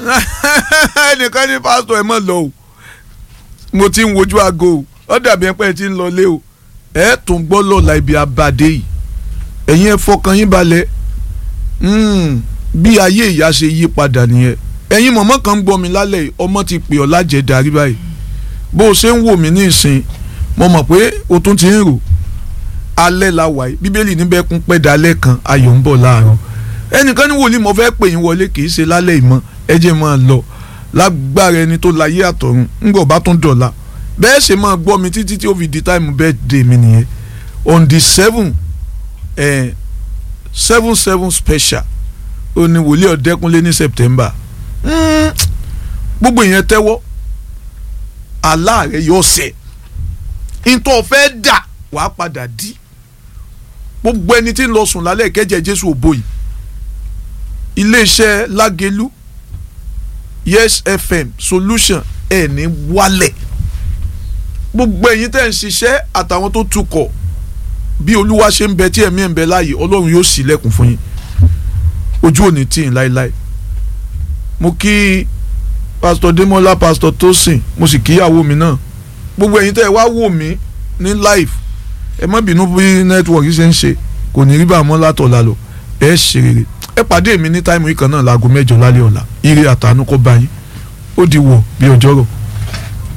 ẹnìkan ní pásítọ̀ ẹ mọ̀ lọ o mo ti ń wojú aago o ó dàbí ẹpẹ́ tí ń lọ lé o ẹ tún gbọ́ lọ́la ibi abàdé yìí ẹ̀yin ẹ fọkàn yín balẹ̀ bí ayé ìyá ṣe yí padà nìyẹn ẹ̀yin mọ̀mọ́ kan ń gbọ́ mi lálẹ́ yìí ọmọ ti pè ọ́ lájẹ̀ darí báyìí bó o ṣe ń wò mí ní ìsìn mo mọ̀ pé o tún ti ń rò alẹ́ la wà yìí bíbélì níbẹ̀ kún pẹ́ dalẹ́ kan ayọ̀ ń bọ̀ láàárọ̀ ẹnìkan ní wòlíì mo fẹ́ pè yín wọlé kì í ṣe lálẹ́ ìmọ̀ ẹ jẹ́ máa lọ lágbára ẹni tó láyé àtọ̀run ńgbọ̀ bá tún dọ̀la bẹ́ẹ̀ ṣe máa gbọ́ mi títí tí ó fi di táìmù birthday mi nìyẹn on the seven eh, seven seven special ó ní wòlíì ọ̀dẹ́kunlé ní september gbogbo ìyẹn tẹ́wọ́ aláàrẹ yóò ṣẹ ntọ́ fẹ́ dà wàá padà dí gbogbo ẹni tí ń lọ sùn lálẹ́ kẹ́jẹ́ jésù òbó yìí iléeṣẹ́ lágẹ̀lú yes fm solution ẹ̀ ní wálẹ̀ gbogbo ẹ̀yin tẹ́ ń ṣiṣẹ́ àtàwọn tó tukọ̀ bí olúwa ṣe ń bẹ tí ẹ̀mí ẹ̀ ń bẹ láàyè ọlọ́run yóò ṣílẹ̀kùn fún yín ojú ò ní tì yín láéláé mo kí pásítọ̀ Démọ́lá pásítọ̀ Tósìn mo sì kíyàwó mi náà gbogbo ẹ̀yin tẹ́ ẹ wá wò mí ní live ẹ má bínú bí nẹ́tíwọ̀kì ṣe ń ṣe kò ní rí bá a mọ́ látọ̀la lọ ẹ ṣe rere ẹ pàdé mi ní táìmù yìí kan náà láago mẹ́jọ lálẹ́ ọ̀la ire àtànú kó bá yín ó di wọ̀ bí ọjọ́rọ̀.